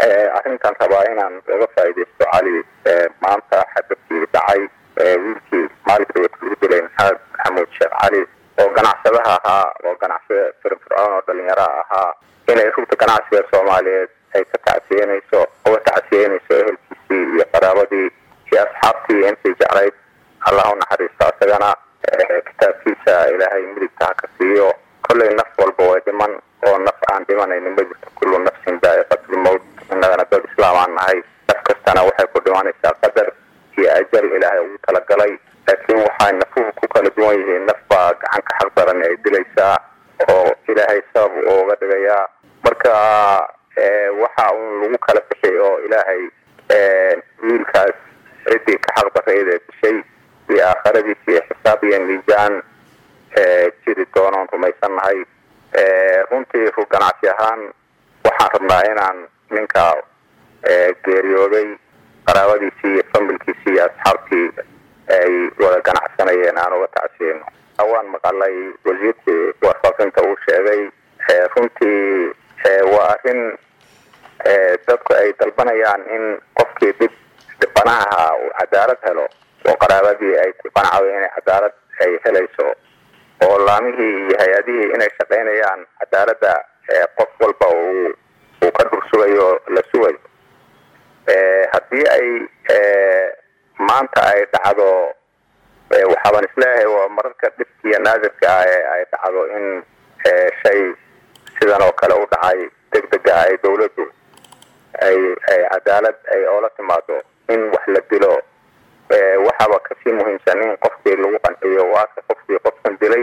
arrintan rabaa inaan uga faaidaysto cali maanta xadabkii dhacay wiilkii maalinka dawlad lagu dilay maxamed maxamuud sheekh cali oo ganacsadaha ahaa oo ganacsada firfircoon oo dhalinyaraha ahaa inay rugta ganacsiga soomaaliyeed ay ka tacsiyenayso uga tacsiyenayso ehelkiisii iyo qaraabadii iyo asxaabtii intii jeclayd allah u naxariisto asagana kitaabkiisa ilaahay midigta ha ka siiyo kollay naf walba way dhiman oo naf aan dhimanaynin ma jirto kullu nafsin daa'iqatulmowt innagana dad islaam aan nahay naf kastana waxay ku dhimanaysaa qadar iyo ajal ilaahay ugu talagalay laakiin waxay nafuhu ku kala duwan yihiin naf baa gacanka xaq daran ay dilaysaa oo ilaahay sabab uga dhigayaa marka waxa uun lagu kala bixi oo ilaahay wiilkaas ciddii ka xaq darayda dishay iyo aakhiradiisa iyo xisaab iyo miisaan jiri doonoon rumaysannahay runtii ru ganacsi ahaan waxaan rabnaa inaan ninka geeriyooday qaraabadiisii iyo familkiisii iyo asxaabtii ay wada ganacsanayeen aan uga tacsiyeyno waan maqalay wasiirkii warfaafinta uu sheegay runtii waa arrin dadku ay dalbanayaan in qofkii dhib dhibanaha uu cadaalad helo oo qaraabadii ay ku qanacdo inay cadaalad ay helayso oo laamihii iyo hay-adihii inay shaqaynayaan cadaaladda qof walba uu uu ka dhursugayo la sugayo haddii ay maanta ay dhacdo waxaaban isleeyahay waa mararka dhibkiiyo naadirka ah ee ay dhacdo in shay sidan oo kale u dhacay deg dega ay dawladdu ay ay cadaalad ay oola timaado in wax la dilo waxaaba kasii muhiimsan in qofkii lagu qanciyo waaka qofkii qofkan dilay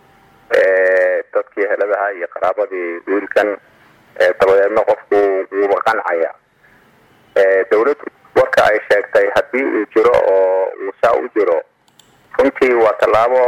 dadkii heladaha iyo qaraabadii wiilkan dabadeedna qofku wuuba qancaya dawladdu warka ay sheegtay haddii uu jiro oo uu saa u jiro runtii waa tallaabo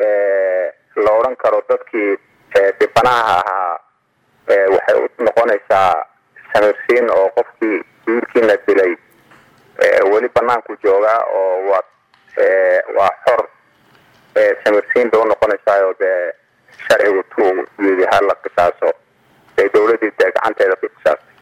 la odhan karo dadkii dhibanaha ahaa waxay u noqonaysaa samirsiin oo qofkii wiilkiina dilay weli banaanku joogaa oo waa waa xor samirsiin bay unoqonaysaayoo dee sharcigu tuu yidi hala qisaaso bay dawladdii dee gacanteeda ku qisaastay